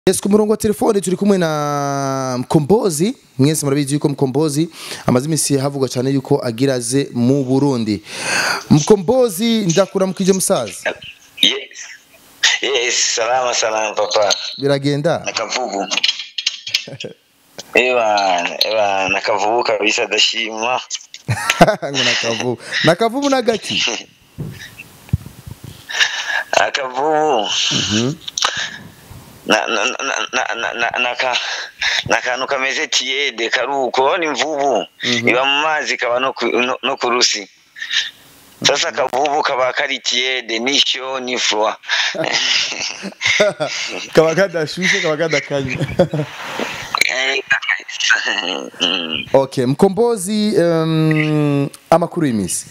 Yes, ku murongo wa telefone turi kumwe na Mkombozi mwese murabizi yuko Mkombozi amaze imisi havugwa cyane yuko agira aze mu Burundi Mkombozi ndakuramukije musaza Yes. Yes, salama salama papa. biragenda Nakavubu. Ewa, ewa, nakavubu kabisa dashima. ngo nakavubu nakavubu nagaki Akavubu. Na na na na na na naka nakantu kameze tiyede karuko ni mvubu iba mu mazi kaba no ku- no- no ku rusi sasa akavubu kaba kari tiyede nisho ni froid kaba kadashushe kaba kadakanye Mm. okay Mkombozi um, amakuru y'imisi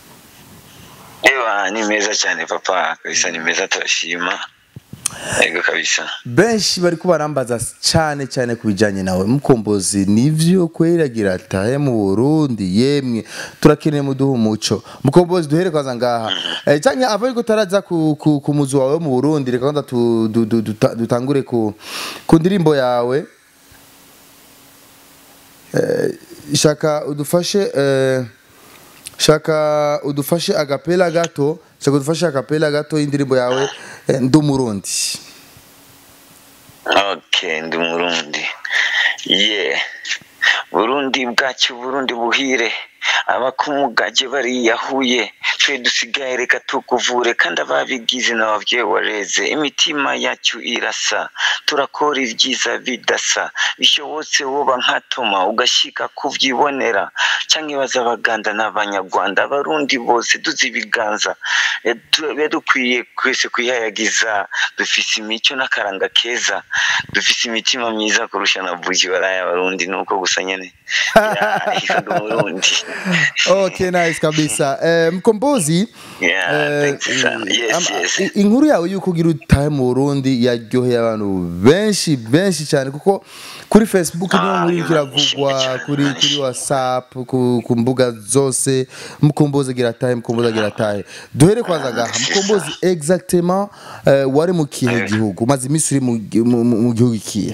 Ewa ni meza cyane papa kabisa ni meza turashima yego kabisa benshi bari kubarambaza cyane cyane ku bijyanye nawe mukombozi nivyo kweragira atahe mu Burundi yemwe turakeneye muduha umuco mukombozi duhere kwaza ngaha eh, cyane ava ariko taraza ku, ku, ku muzu wawe mu Burundi reka kwanza tu, du, du, duta- dutangure ku, ku ndirimbo yawe eh, shaka udufashe eh, shaka udufashe agapela gato shaka udufashe agapela gato y'indirimbo yawe eh, ndi umurundi okay ndi murundi yeah burundi bwacu burundi buhire abakumugaje bariyahuye twe dusigaye reka tukuvure kandi ababigize n'ababyeyi wareze imitima yacu irasa turakora ibyiza bidasa bishobotse woba nka toma ugashika kuvyibonera canke baza abaganda n'abanyarwanda abarundi bose duzi ibiganza Eh, tu- biba dukwiye twese kwihayagiza dufise imico n'akaranga keza dufise imitima myiza kurusha na buji baraye abarundi nuko gusa nyene Ya, iko ndi umurundi okay nice kabisa eh, mkombozi Yeah, eh, thanks sana. Yes, ama- yes. i- inkuru yawe yuko ugira utahe mu Burundi yaryoheye abantu benshi benshi cyane kuko kuri Facebook niyo Ah, nkuru Imana kiravugwa ishimwe cyane, kuri Imana kuri ishimwe. WhatsApp ku, ku mbuga zose mkombozi agira atahe mkombozi agira atahe duhere kwanza gaha c'est mkombozi exactement eh, wari mu kihe gihugu umaze iminsi uri mu gi- mu- mu- mu gihugu ikihe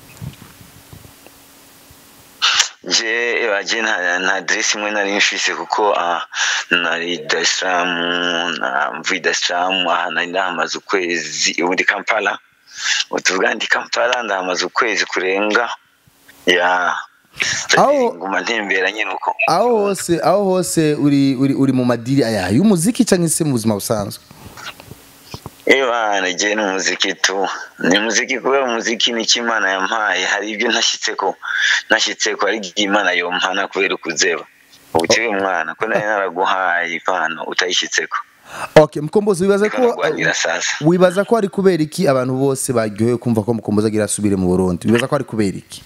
je baje nta nta adresse imwe nari mfise kuko ah, nari Dar es Salaam na mvuye Dar es Salaam aha nari ndahamaze ukwezi ubu ndi Kampala ubu tuvuga ndi Kampala ndahamaze ukwezi kurenga ya Aho- nguma ntembera nyine uko aho hose aho hose uri uri uri mu madiri aya y'umuziki cyangwa se mu buzima busanzwe Ewa nagiye n'umuziki tu ni muziki kubera umuziki ni Imana yampaye hari ibyo ntashyitseko ntashyitseko hari igihe Imana yompana kubera ukuzeba ubuciye mwana ko nari naraguhaye impano utayishyitseko okay mkombozi wibaza ko Naraguhagira sasa wibaza ko ari kubera iki abantu bose baryohewe kumva ko mukombozi agira asubire mu Burundi wibaza ko ari kubera iki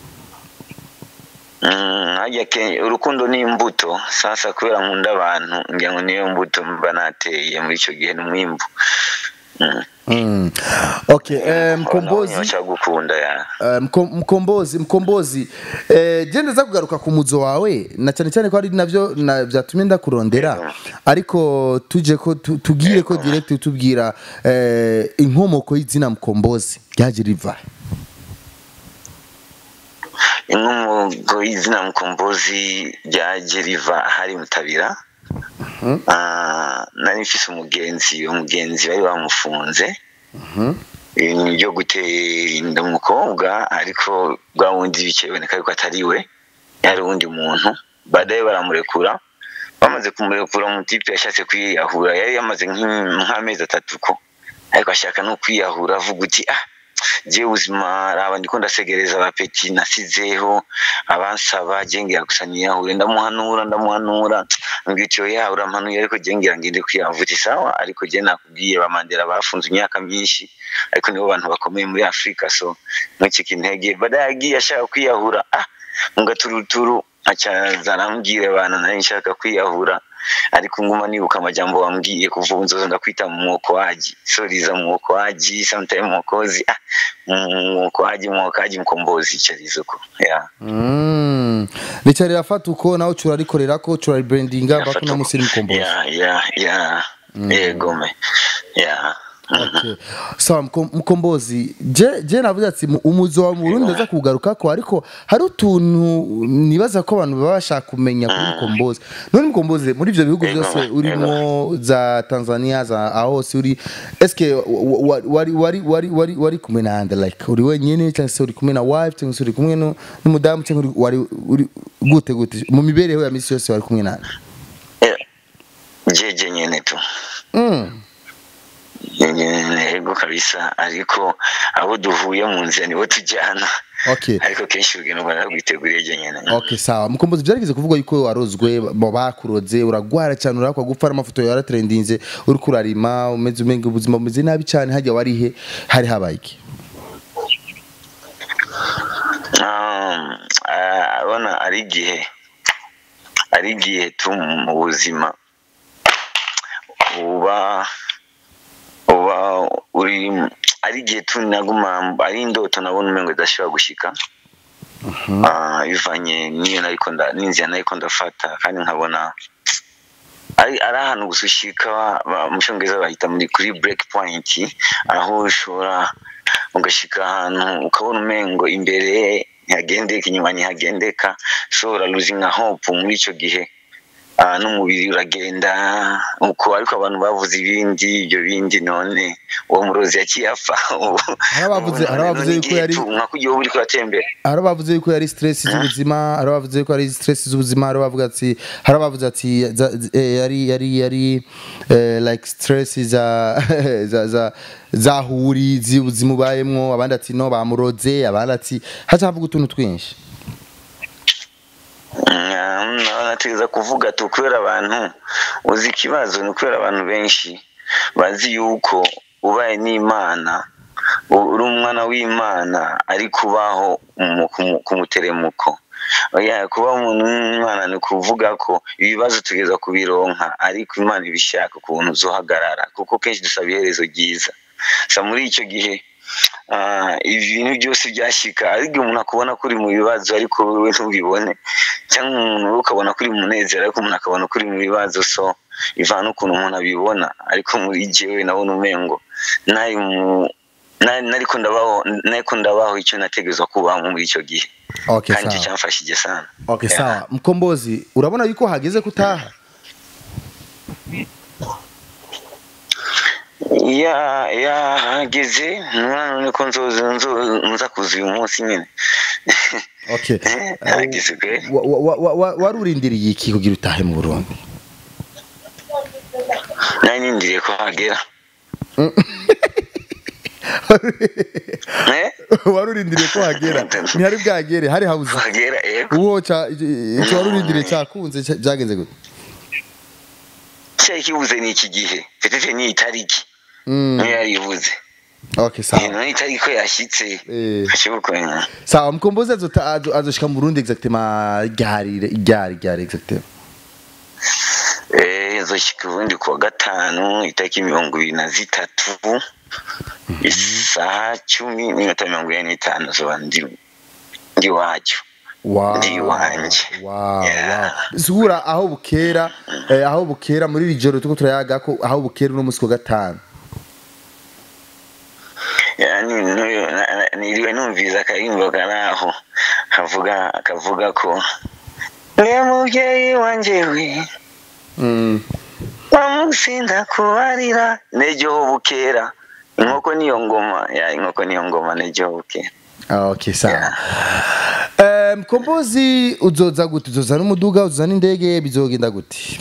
Mm, harya ke urukundo ni imbuto sasa kubera nkunda abantu ngira ngo niyo mbuto mba nateye muri icyo gihe n'umwimbu Mm. mm. okay eh, mkombozi gukunda ya Eh, Mko- mkombozi mkombozi eh, je ndaza kugaruka ku muzo wawe na cyane cyane ko ari navyo na- vyatumye ndakurondera Yego. ariko tuje ko tu- tugire ko direct utubwira eh, inkomoko y'izina mkombozi ryaje riva inkomoko y'izina mukombozi ryaje riva hari mutabira Ah, nari mfise umugenzi uwo mugenzi bari bamufunze ibintu byo gutera inda umukobwa ariko bwa wundi bikiboneka yuko atari we yari uwundi muntu badaye baramurekura bamaze kumurekura umutipe yashatse kwiyahura yari yamaze nk'im- nk'amezi atatu ko ariko ashaka no kwiyahura avuga uti ah jewe ubuzima raba ndiko ndasegereza abapeti nasizeho abansaba jengera gusa niyahure ndamuhanura ndamuhanura ngwitiyo yahura mpanuye ariko jengera ngende kwiyahura uti sawa ariko je nakubwiye bamandera bafunze imyaka myinshi ariko nibo bantu bakomeye muri afurika so ntukike intege badaye agiye ashaka kwiyahura ah mu gaturuturu acaza arambwira abantu nari nshaka kwiyahura ariko nguma nibuka amajambo wambwiye kuva ubu nzoza ndakwita mwokoaji soriza mwokoaji sometime mwokozi ah mwokoaji mwokoaji mkombozi charizuko yeah mm. rica rirafata uko nawe curarikorerako curaribrandinga bako no musiri mkombozi yeah yeah yeah yego me yeah Okay. sawa Mko- mukombozi je je navuze ati mu- umuzo wa mu Burundi aza kugaruka ko ariko hari utuntu nibaza ko abantu baba bashaka kumenya kuri mukombozi none mukombozi muri ivyo bihugu Yego, byose yego. urimo za Tanzania za aho hose uri eske wa- wa- wari wari wari wari wari kumwe na ande like uri wenyene cyangwa se uri kumwe na wife cyangwa se uri kumwe nu- n'umudamu cyangwa uri- wari uri gute gute mu mibereho ya misi yose wari kumwe na ande Eh, jeje nyene tu mm. yego kabisa ariko abo duhuye mu nzira nibo tujyana okay ariko kenshi urugendo rwanda rwiteguriye je nyene Okay sawa mukombozi byarigeze kuvuga yuko warozwe mu bakuroze uragwara cyane urakwa gupfa n'amafoto yaratrendinze uri kurarima umeze umenga ubuzima bumeze nabi cyane hajya warihe hari habaye iki Um, ah, abona ari igihe ari igihe tu mu buzima uba uba uri ari igihe tu naguma ari indoto nabona umengo idashobora gushika Ah, bivanye n'iyo nariko nda n'inzira nariko ndafata kandi nkabona ari ari ahantu gusa ushika ba- mu cyongereza bahita muri kuri break point aho ushobora ugashika ahantu ukabona umengo imbere ntihagendeka inyuma ntihagendeka ushobora losing hope muri icyo gihe Ah, n'umubiri uragenda uko ariko abantu bavuze ibindi ibyo bindi none uwo murozi yaciye apfa Hari abavuze- hari abavuze yuko yari- nka kugiye uba uriko uratembera hari abavuze yuko yari stress z'ubuzima hari abavuze yuko ari stress z'ubuzima hari abavuga ati hari abavuze ati za- z- eh, yari yari yari eh, like stress za za za zahuri z'ubuzima ubayemwo abandi ati no bamuroze abandi ati haca havuga utuntu twinshi nategeza kuvuga tu kubera abantu uzi ikibazo ni ukubera abantu benshi bazi yuko ubaye n'imana u- uri umwana w'imana ari kubaho mu- ku mu- ku muteremuko Oya, kuba umuntu w'umwana ni ukuvuga ko ibibazo tugeza kubironka ariko imana ibishaka ukuntu uzohagarara kuko kenshi dusaba iherezo ryiza sa muri icyo gihe ah, ibintu byose byashyika ariko umuntu akubona ko uri mu bibazo ariko wowe ntubibone cyangwa umuntu wowe ukabona ko uri mu munezero ariko umuntu akabona ko uri mu bibazo so ivana ukuntu umuntu abibona ariko muri jyewe nabona umengo nari mu nari nariko ndabaho nariko ndabaho icyo nategezwa kubaho muri icyo gihe okay kandi icyo sawa cyamfashije sana okay Yeah. sawa mkombozi urabona yuko hageze kutaha ya yahageze none ko nzoza nzo- nza kuza uyu munsi nyine okay Eh, hageze kwe Wa- wa- wa- wa- wari urindiriye iki kugira utahe mu Burundi nari nindiriye ko hagera Eh? wari urindiriye ko hagera ntihari bwagere hari habuze hagera yego uwo ca- icyo wari urindiriye cyakunze cya- byagenze gute cyari kibuze ni iki gihe petete ni itariki Mm, niyo yaribuze okay sawa none itariki ko yashyitse Eh. hashoboka sawa mkombozi azota- azo- azoshika mu Burundi exactement ryari ryari ryari exactement eh zoshika ubundi kuwa gatanu itariki mirongo ibiri na zitatu isaha cumi n'iminota mirongo ine n'itanu zoba ndi ndi wacyo wow Ndi iwanje. wow Yeah. wow sura aho bukera eh, aho bukera muri iri joro tuko turayaga ko aho bukera uno musi wa gatanu yani n'uyu- na- na- niriwe numviriza akaririmbo kari aho kavuga kavuga ko niwe mubyeyi wanjye we Mm. wamusinda kubarira nejo bukera inkoko niyo ngoma ya inkoko niyo ngoma nejo bukera Ah, okay sawa Eh, mkombozi uzoza gute uzoza n'umuduga uzoza n'indege bizogenda gute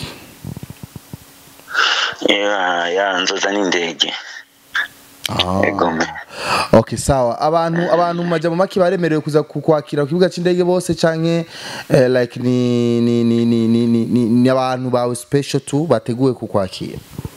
ya ya nzoza n'indege Ah. egome okay sawa abantu abantu mu majambo make baremerewe kuza kukwakira ku kibuga c'indege bose canke eh, like ni ni ni ni ni ni, ni, ni abantu bawe special tu bateguwe kukwakira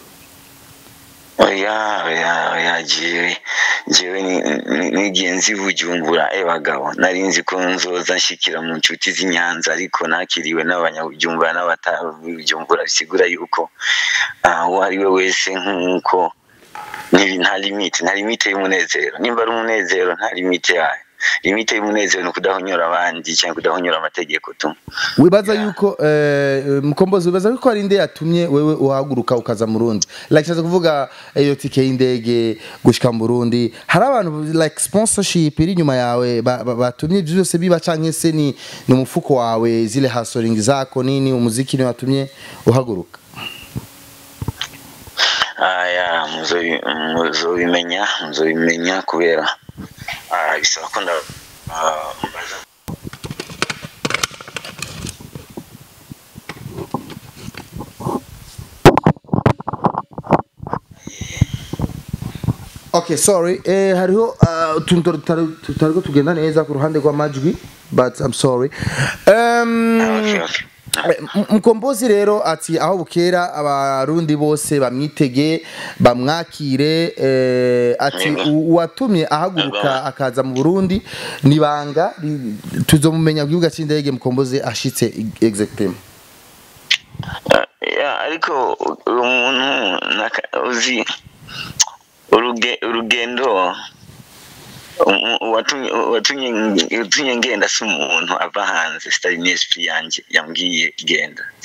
oya oya oya jewe jewe ni- ni- nigiye nzi bujumbura e bagabo nari nzi ko nzoza nshikira mu nshuti z'inyanza ariko nakiriwe n'abanyabujumbura n'abatabujumbura bisigura yuko ah, uwo ari we wese nk'uko ntibi- nta limite nta limite y'umunezero nimba ari umunezero nta limite yayo limite y'umunezero ni ukudahonyora abandi cyangwa kudahonyora amategeko tu wibaza yuko eh, mukombozi wibaza yuko hari inde yatumye wewe uhaguruka ukaza mu Burundi like shaza kuvuga iyo tike y'indege gushika mu Burundi hari abantu like sponsorship iri nyuma yawe ba- ba- batumye ivyo byose biba canke se ni ni umufuko wawe zile hustling zako nini umuziki ni watumye uhaguruka aya muzobi- muzobimenya muzobimenya kubera ah, bisaba ko nda ah, mbaza Okay, sorry. Eh, hariho uh, utuntu tutari tutariko tugenda neza ku ruhande rw'amajwi but I'm sorry. Um, okay, okay. Eh, M- Mkombozi rero ati aho bukera abarundi bose bamwitege bamwakire eh, ati Yego. u- uwatumye ahaguruka Yego. akaza mu Burundi nibanga tuzomumenya ku kibuga c'indege Mkombozi ashitse exactement Ah, ya ariko uyu muntu naka- uzi uruge- urugendo um- uwatumye uwatumye uwatumye ngenda si umuntu ava hanze sitari n'esprit yanjye yambwiye genda